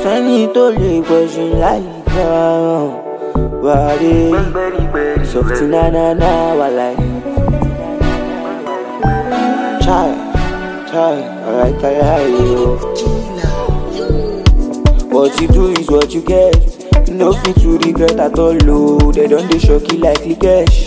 sẹ́ni tó lè gbẹ̀sùn láì dáhùn wàdé sọ̀tì nánáná wà láì. Chai, chai, alright, alright, What you do is what you get. You no fit to regret at all, oh. They don't dey shock you like cash.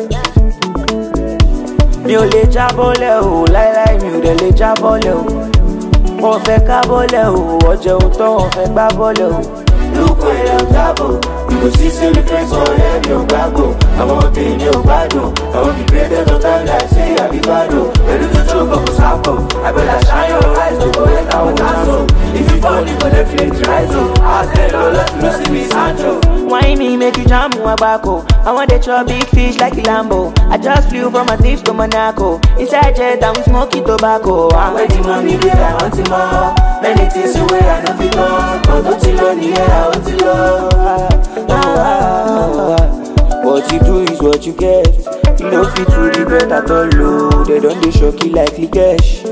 Mi ò lè jábọ́lẹ̀ o, láíláí mi ò dẹ̀ lè jábọ́lẹ̀ o. Wọ́n fẹ́ ká bọ́lẹ̀ o, ọjọ́ ohun tán wọ́n fẹ́ gbá bọ́lẹ̀ o. Lóko ilẹ̀ ọ̀gábò, kò sí sílẹ̀ fẹ́sọ̀ ọ̀rẹ́ mi ò gbàgbọ́. Àwọn obìnrin ni ò gbádùn, àwọn bí created no time like say I be gbádùn. Pẹ̀lú tútù kòkò sápò, àbẹ̀là shine your eyes to go let àwọn dáńsọ̀. If you fall, you go dey feel rise o. Àtẹ̀lọ́ lọ́sùn ló sì bí Sancho. Why me make you jam wabako? I want to chop big fish like a Lambo. I just flew from Maldives to Monaco. Inside jet, I'm smoking tobacco. I'm Where the money dey, I want it more. Many things wey I no fit talk, but ó ti lọ nìyẹn, I want it lọ. What you do is what you get. You no fit to regret at all, oh. They don't dey shock you like cash.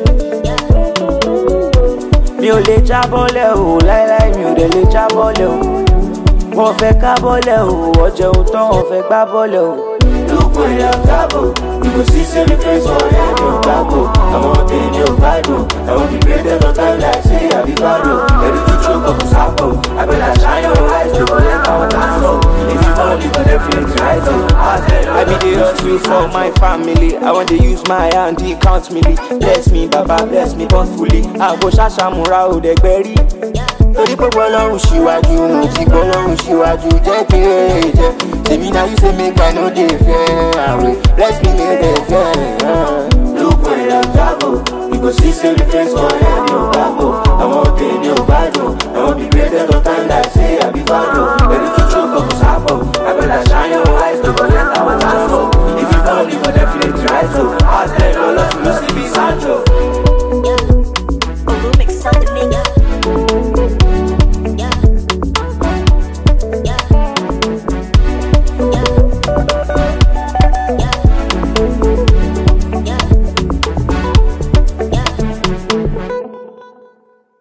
Mi ò lè jábọ́lẹ̀ o, láíláí mi ò dẹ̀ lè jábọ́lẹ̀ o. Wọ́n fẹ́ ká bọ́lẹ̀ o, ọjọ́ ohun tán wọ́n fẹ́ gbá bọ́lẹ̀ o. Lóko ilẹ̀ ọ̀gábò, kò sí sílẹ̀ fẹ́sọ̀ ọ̀rẹ́ mi ò gbàgbọ́. Àwọn obìnrin ni ò gbádùn, àwọn bí created no time like say I be gbádùn. Pẹ̀lú tútù kòkò sápò, àbẹ̀là shine your eyes to go let àwọn dáńsọ̀. If you fall, you go dey feel rise o. I be the hustle for my family. I want to use my hand, he count me. Bless me, Baba, bless me thoughtfully. Àgbo ṣàṣàmúra ò dẹ̀gbẹ́ rí. Torí pé gbọ́lọ́run ṣíwájú, mo ti gbọ́lọ́run ṣíwájú. Jẹ́ kí rere jẹ́. Tèmi náà yóò ṣe make I no dey fear. Àwẹ̀ bless me make dem fear. Lóko ilẹ̀ ọ̀gábò, kò sí sílẹ̀ fẹ́sọ̀ ọ̀rẹ́ mi ò gbàgbọ́.